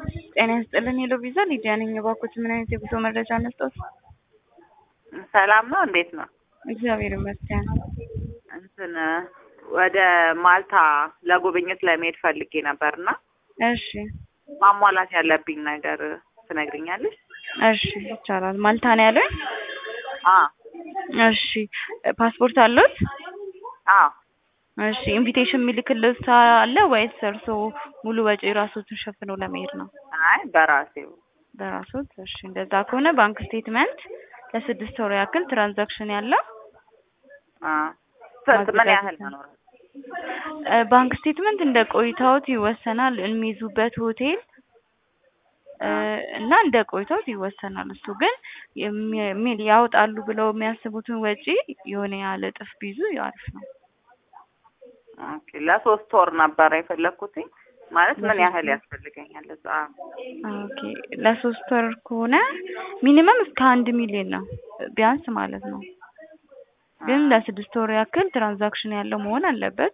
ጤና ይስጥልን ሄሎ ቪዛ ሊዲያ ነኝ። እባክዎት ምን አይነት የጉዞ መረጃ መስጠት? ሰላም ነው። እንዴት ነው? እግዚአብሔር ይመስገን። እንትን ወደ ማልታ ለጉብኝት ለመሄድ ፈልጌ ነበርና እሺ ማሟላት ያለብኝ ነገር ትነግሪኛለሽ? እሺ ይቻላል። ማልታ ነው ያሉኝ? አ እሺ ፓስፖርት አለዎት? አዎ እሺ ኢንቪቴሽን የሚልክልዎት አለ ወይስ እርስዎ ሙሉ ወጪ ራስዎትን ሸፍነው ለመሄድ ነው? አይ በራሴው በራስዎት? እሺ እንደዛ ከሆነ ባንክ ስቴትመንት ለስድስት ወር ያክል ትራንዛክሽን ያለው አ ስንት ምን ማዘጋጀት ያህል ነው። መኖር እ ባንክ ስቴትመንት እንደ ቆይታዎት ይወሰናል። የሚይዙበት ሆቴል እ እና እንደ ቆይታዎት ይወሰናል። እሱ ግን የሚ- የሚ- ያወጣሉ ብለው የሚያስቡትን ወጪ የሆነ ያህል እጥፍ ቢይዙ አሪፍ ነው። ኦኬ ለሶስት ወር ነበረ የፈለኩትኝ ማለት ምን ለሶስት ያህል ወር? ያስፈልገኛል እዛ? ኦኬ ለሶስት ወር ከሆነ ሚኒመም እስከ አንድ ሚሊዮን ነው ቢያንስ ማለት ነው። ግን ለስድስት ወር ያክል ትራንዛክሽን ያለው መሆን አለበት።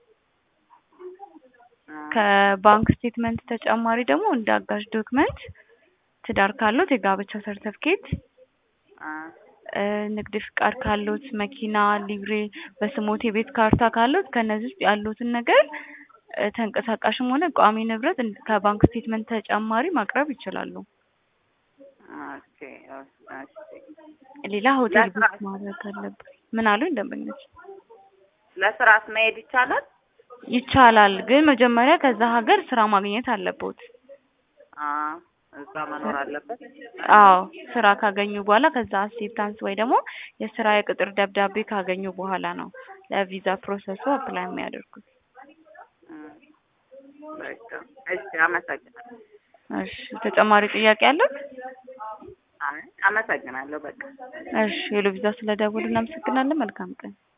ከባንክ ስቴትመንት ተጨማሪ ደግሞ እንደ አጋዥ ዶክመንት ትዳር ካሎት የጋብቻ ሰርተፍኬት፣ አ እ ንግድ ፍቃድ ካሎት፣ መኪና፣ ሊብሬ፣ በስሞት የቤት ካርታ ካሎት ከነዚህ ውስጥ ያሉትን ነገር እ ተንቀሳቃሽም ሆነ ቋሚ ንብረት እንድ- ከባንክ ስቴትመንት ተጨማሪ ማቅረብ ይችላሉ። ኦኬ ኦኬ ሌላ ሆቴል ለስራ- ቡክ ማድረግ አለበት። ምን አሉኝ ደንበኞች? ለስራስ መሄድ ይቻላል? ይቻላል፣ ግን መጀመሪያ ከዛ ሀገር ስራ ማግኘት አለቦት። አ እዛ መኖር አለበት። አዎ ስራ ካገኙ በኋላ ከዛ አክሴፕታንስ ወይ ደግሞ የስራ የቅጥር ደብዳቤ ካገኙ በኋላ ነው ለቪዛ ፕሮሰሱ አፕላይ የሚያደርጉት። እም፣ በቃ እሺ፣ አመሰግናለሁ። እሺ ተጨማሪ ጥያቄ አለው? አይ አመሰግናለሁ። በቃ እሺ ሄሎ ቪዛ ስለደወሉ እናመሰግናለን። መልካም ቀን።